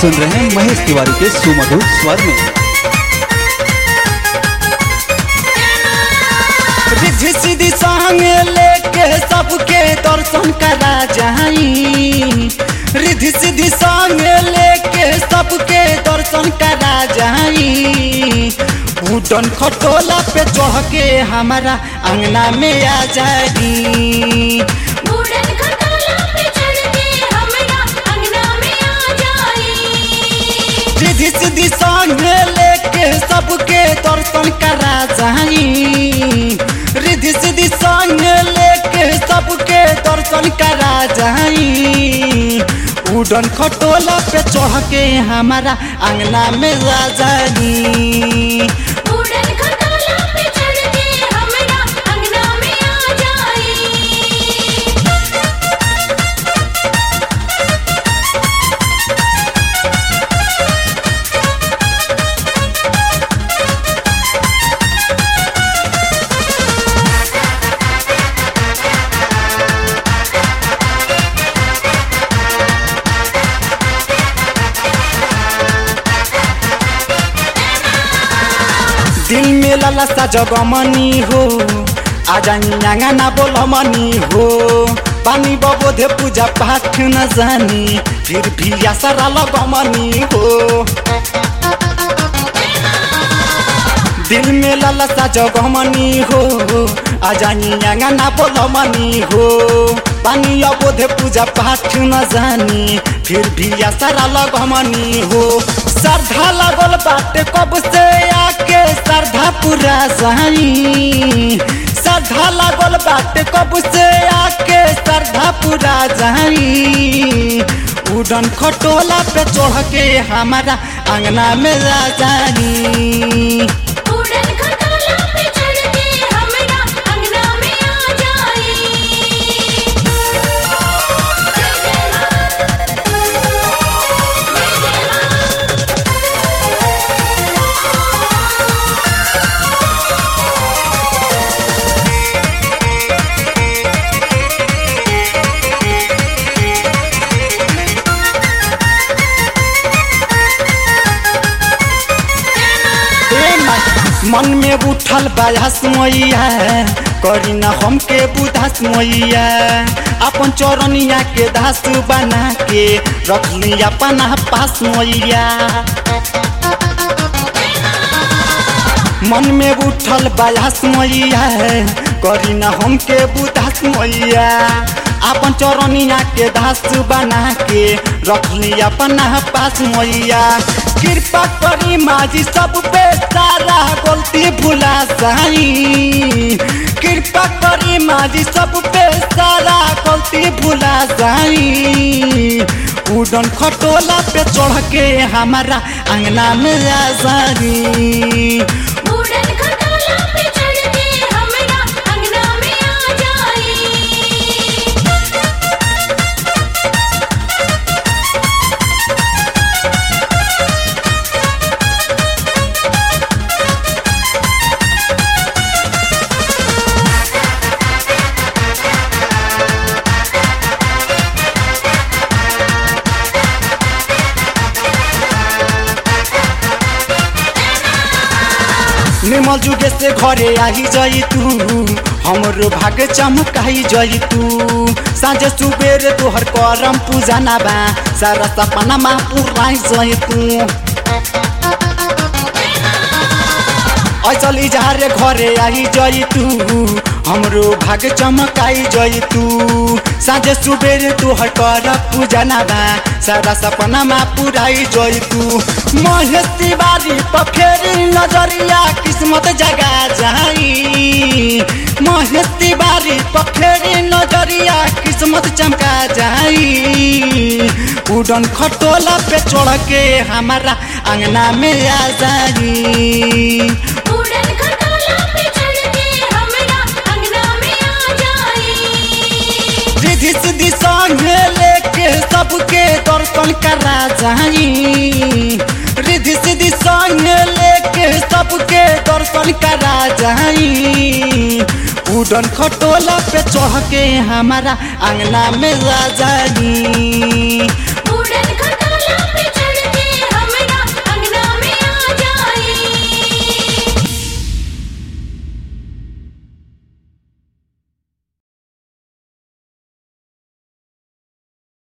सुन रहे हैं महेश तिवारी के सुमधुर स्वर में रिद्धि सीधी संग लेके सबके दर्शन करा जाई रिद्धि सीधी संग लेके सबके दर्शन करा जाई बूटन खटोला पे चढ़ के हमारा अंगना में आ जाई बूढ़न खटोला पे चढ़ के हमरा अंगना में आ जाई रिद्धि सीधी संग लेके सबके दर्शन करा जाई रिद्धि सीधी संग लेके सबके दर्शन करा जाई उड़न खटोला पे चढ़ के हमारा अंगना में आ जाई बूढ़न खटोला पे चढ़ के हमरा अंगना में आ जाई दिल में ललसा जगमनी हो आजा ना बोलमनी हो पानी बबोधे पूजा पाठ न जानी फिर भी आसरा लगमनी हो दिल में ललसा जगमनी हो आजा ना बोलमनी हो पानी अबोधे पूजा पाठ न जानी फिर भी आसरा लगमनी हो श्रद्धा लगल बाटे कब से आके श्रद्धा पूरा जाई श्रद्धा लगल बाटे कब से आके श्रद्धा पूरा जाई उड़न खटोला पे चढ़ के हमारा अंगना में आ जाई बूढ़न खटोला पे चढ़ के हमरा अंगना में आ जाई ए मा- मन में उठल बायास मैया करी न हमके बुधास मैया अपन चौरनिया के दास बना के रख ली अपना पास मैया मन में उठल बायास मैया करी न हमके बुधास मैया अपन चौरनिया के दास बना के रख ली अपना पास मैया कृपा करी माजी सब पे सारा गलती भुला जाई कृपा करी माजी सब पे सारा गलती भुला जाई उड़न खटोला पे चढ़ के हमारा अंगना में आ जाई बूढ़न खटोला पे चढ़ के हमरा अंगना में आ जाई निर्मल जुगे से घरे आई जाई तू हमरो भाग चमकाई जाई तू साँझ सुबेर तोहर करम पूजा ना बा सारा सपना मा पुराई जाई तू ऐसल इजहारे घरे आई जाई तू हमरो भाग चमकाई जाई तू साँझ सुबेर तोहर कर पूजा ना बा सारा सपना मा पुराई जाई तू महेश तिवारी पर फेरी नजरिया किस्मत जगा जाई महेश तिवारी पर फेरी नजरिया किस्मत चमका जाई उड़न खटोला पे चढ़ के हमारा अंगना में आ जाई बूढ़न खटोला पे चढ़ के हमरा अंगना में आ जाई रिधि सिद्धि संग लेके सबके दर्शन करा जाई रिधि सिद्धि संग लेके सबके दर्शन करा जाई उड़न खटोला पे चढ़ के हमारा अंगना में आ जाई